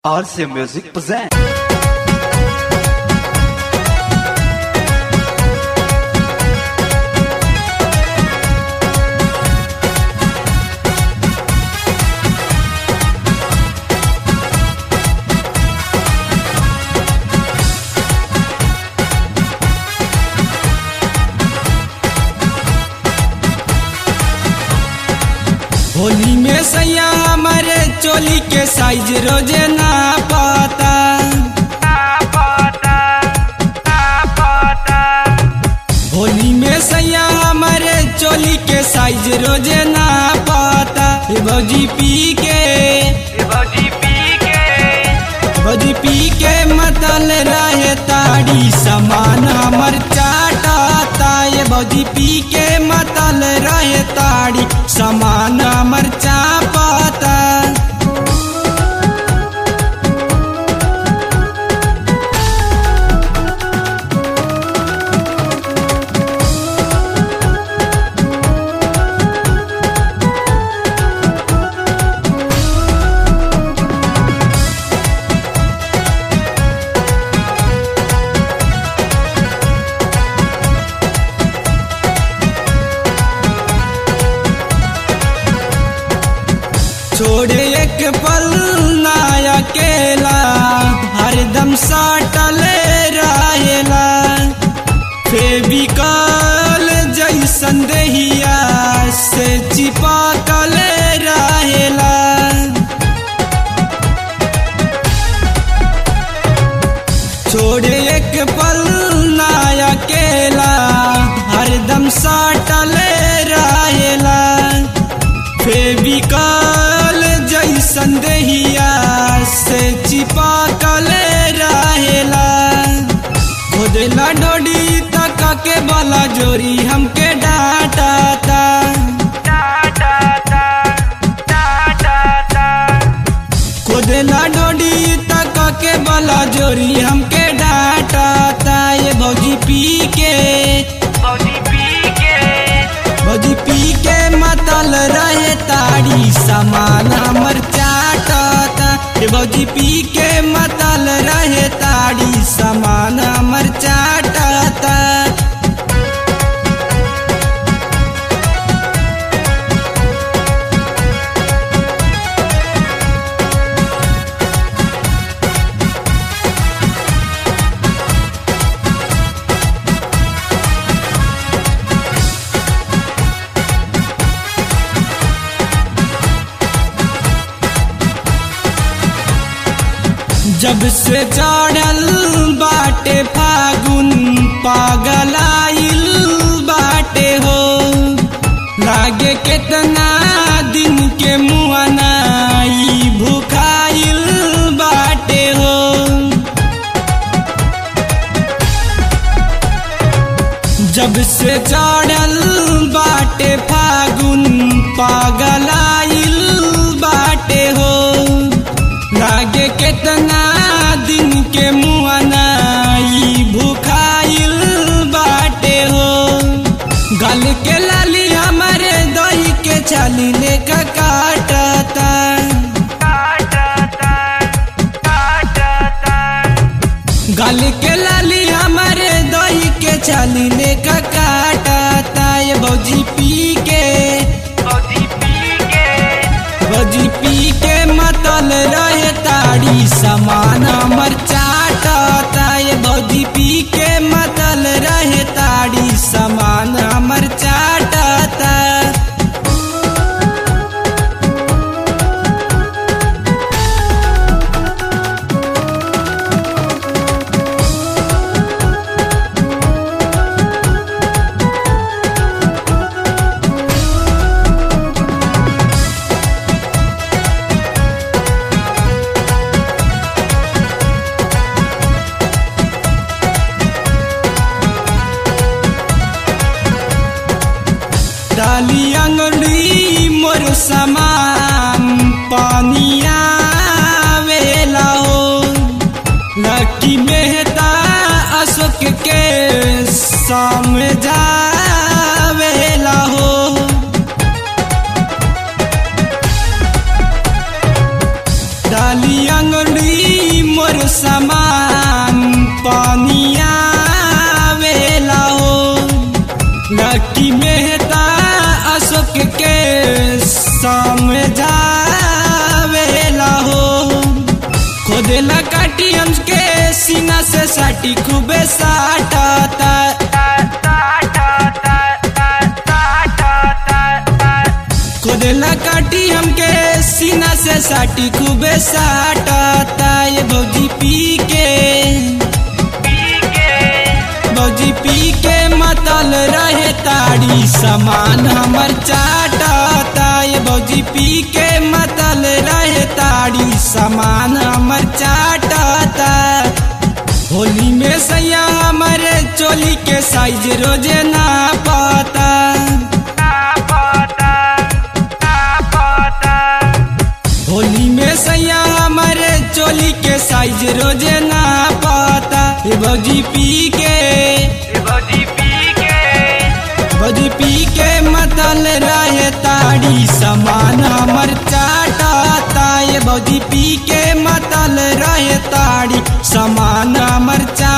RC Music present. Holi में सैया हमारे चोली के साइज रोजे ना पाता होली में सैया हमारे चोली के साइज रोजे ना पाता हे भौजी पी के भौजी पी के मतल रहे ताड़ी समान हमर चाटाता ये भौजी पी के मतल रहे ताड़ी समान हमर चापाता छोड़े एक पल ना अकेला हरदम साटल रहेला फेबिकल जैसन देहिया से चिपकल रहेला छोड़े एक पल ना अकेला हरदम साटल रहेला फेबिकल जैसन देहिया से चिपकल रहेला खोदला डोडी तक के बाला जोरी हमके डांटाता खोदला डोडी तक के बाला जोरी हमके डांटाता ये भौजी पी के भौजी पी के मतल रहे ताड़ी समान हमर चाटता हे भौजी पी के मतल रहे ताड़ी समान हमर चाटता जब से चढ़ल बाटे फागुन पागलाइल बाटे हो लागे केतना दिन के मुआनाई भूखाइल बाटे हो जब से चढ़ल बाटे फागुन पागलाइल बाटे हो लागे केतना दिन के मुआनाई भूखाइल बाटे हो गल के लाली हमारे दही के छाली लेकर काटता गल के लाली हमारे दही के छाली लेकर काटता ये भौजी पी के भौजी पी के मतल रहे ताड़ी समान हमर चाटता ये भौजी पी के मतल रहे ताड़ी समान हमर चाटता हमके सीना से साटी खूबे साटता खुदेला काटी हमके सीना से साटी खूबे साटता ये भौजी पी के भौजी पी के मतल रहे ताड़ी समान हमर चाटता ये भौजी पी के मतल रहे ताड़ी समान हमर चाटता होली में सैया हमारे चोली के साइज रोजे ना पाता होली में सैया हमारे चोली के साइज रोजे ना पाता ये भौजी पी के भौजी पी के मतल रहे ताड़ी समान हमर चाटता ये भौजी पी के मतल रहे ताड़ी समान हमर चा